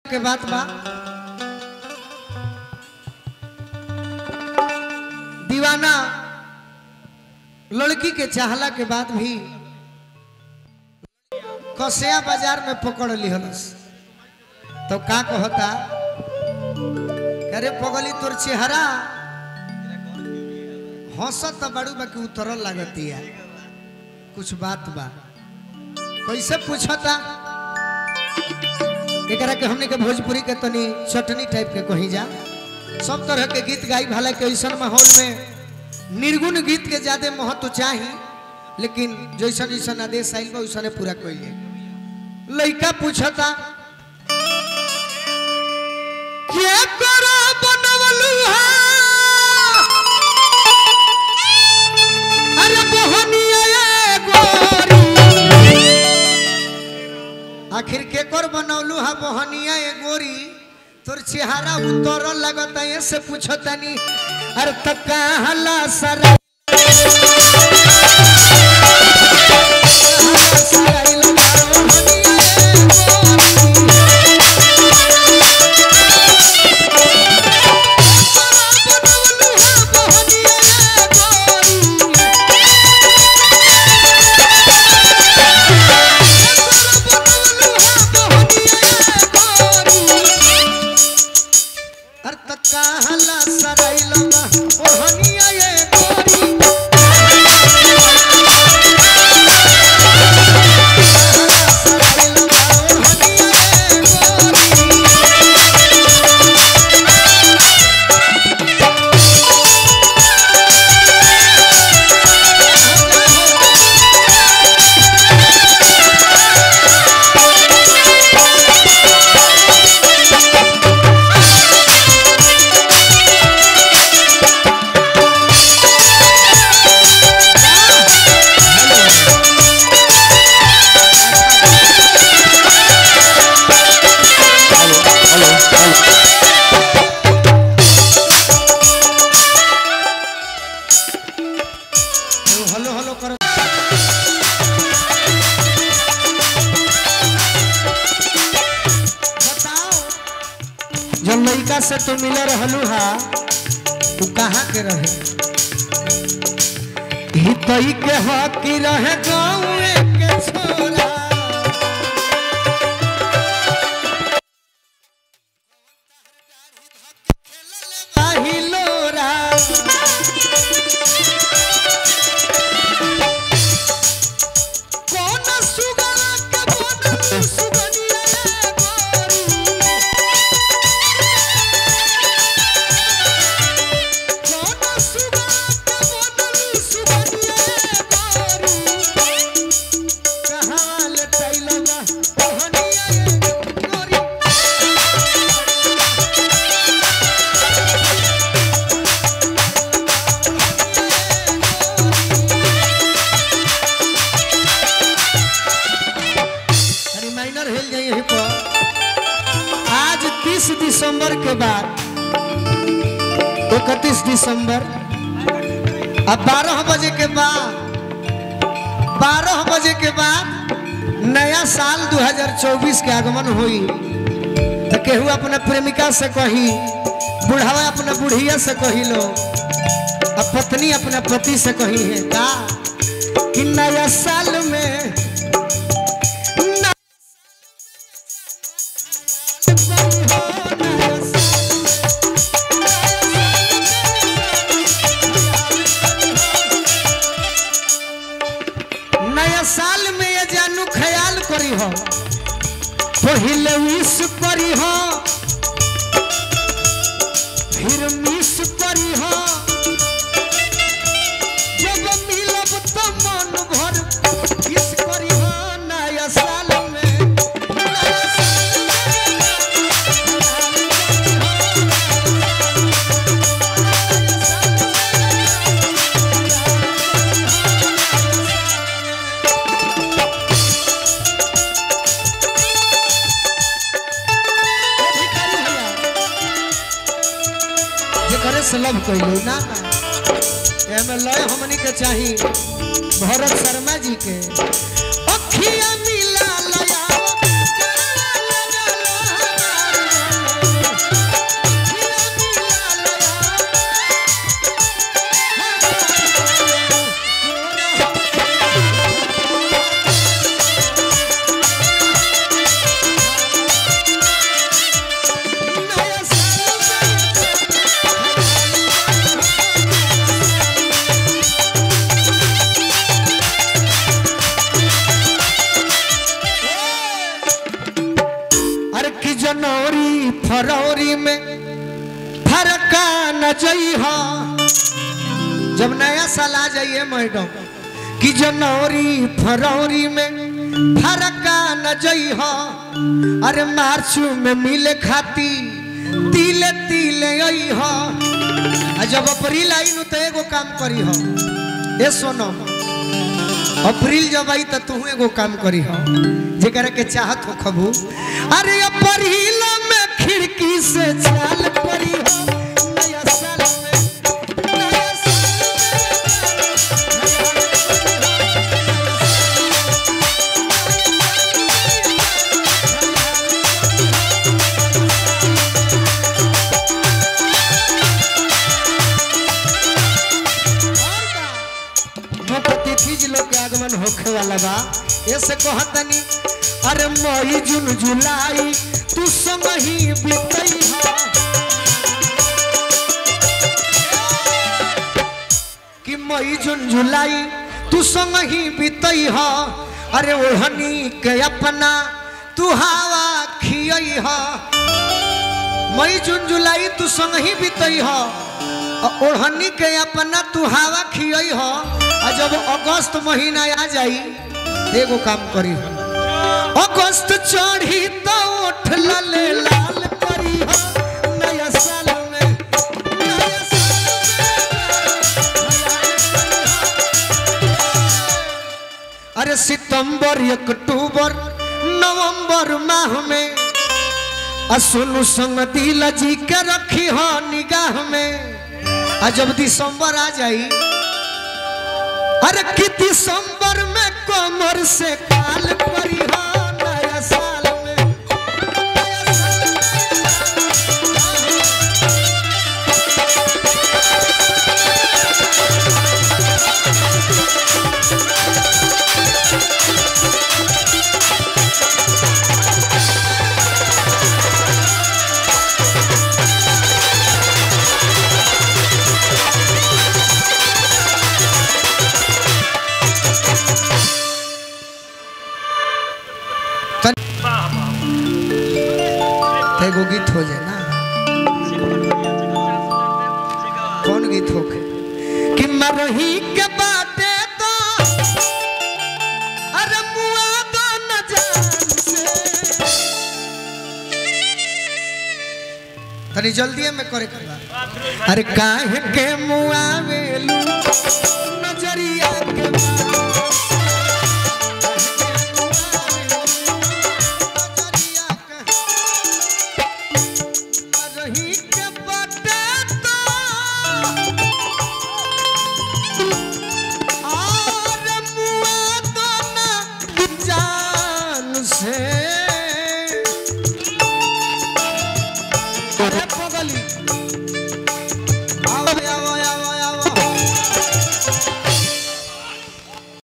के बात बा दीवाना लड़की के चाहला के बाद भी कसिया बाजार में पकड़ लिहलस तो का कहता अरे पगली तोर चेहरा हंसत तो बड़ू बाकी उतरल लागतिया कुछ बात बा कैसे पूछता एकरा के हमने के भोजपुरी के तनी चटनी टाइप के कही जा सब तरह के गीत गाई भला के ऐसा माहौल में निर्गुण गीत के ज्यादा महत्व चाही लेकिन जैसा जैसा आदेश आइल बा वैसा पूरा कइले लइका पूछता क्या करो बनवलू हा अरे बहनिया ए गोरी आखिर के कर बनौलू हा बहनिया ए गोरी तोर चेहरा उतर लगता है से पूछतनी अरे त कहला सरा अरे त कहला सराइलवा ओहनिया ए गोरी हेलो हेलो कर बताओ जब लड़का से तू मिल रहलू हा तू कहाँ के रहे हितई के हकी रहे गाँव के छोरा हिलोरा कौन सुगला के बनल सुगनिया रे गोरी कौन सुगला के बनल सुगनिया रे गोरी कहाँ ले तैलवा कहनिया रे गोरी रिमाइंडर हिल जाइए यहीं पर आज 30 दिसंबर के बाद इकतीस दिसंबर अब 12 बजे के बाद 12 बजे के बाद नया साल 2024 के आगमन हुई तो केहू अपना प्रेमिका से कही बुढ़ावा अपना बुढ़िया से कही लो अब पत्नी अपना पति से कही है का कि नया साल में नया नया साल में ये जानू ख्याल करी हो पहले विश करी हो फिर मिस करी हो जब मिलब तो मन भर किस करी हो नया साल में नया साल जेकरे से लव कइलो ना ना एमे लय हमनी के चाही भरत शर्मा जी के अखिया मिला लया जनवरी फरवरी में फरका न जई हो जब नया साल आ जाइए मैडम कि जनवरी फरवरी में फरका न जई हो अरे मार्च में मिले खाती तिले तिले आई हो आ जब अप्रैल आई नु तो एगो काम करी हो ए सोनो अप्रैल जब आई तो तू एगो काम करी हो जेकरा के चाहत हो खबू अरे अप्रैल में खिड़की से चाल करी हो नया साल में नया तिथि लोग के आगमन होखे वाला बा ऐसे कहतनी अरे मई जून जुलाई तू संग ही बीतई हा कि मई जून जुलाई तू संग ही बीतई हा अरे ओढ़नी के अपना तू हवा खियई हा मई जून जुलाई तू संग ही बीतई हा ओढ़नी के अपना तू हवा खियई हा आ जब अगस्त महीना आ जाई एगो काम करी अगस्त चढ़ी तो उठ लले लाल करी हो नया साल में नया साल अरे सितंबर अक्टूबर नवंबर माह में असुनु संग दिल जी के रखी हो निगाह में आ जब दिसंबर आ जाई अरे कि दिसंबर में कमर से काल करी हो नया साल में नया साल तो एगो गीत हो जाए ना कौन गीत होके कि मरही के बाटे तो अरे मुआ दो न जान से तनी जल्दी में करे के बा अरे काहे के मुआ वेलू नजरिया के बा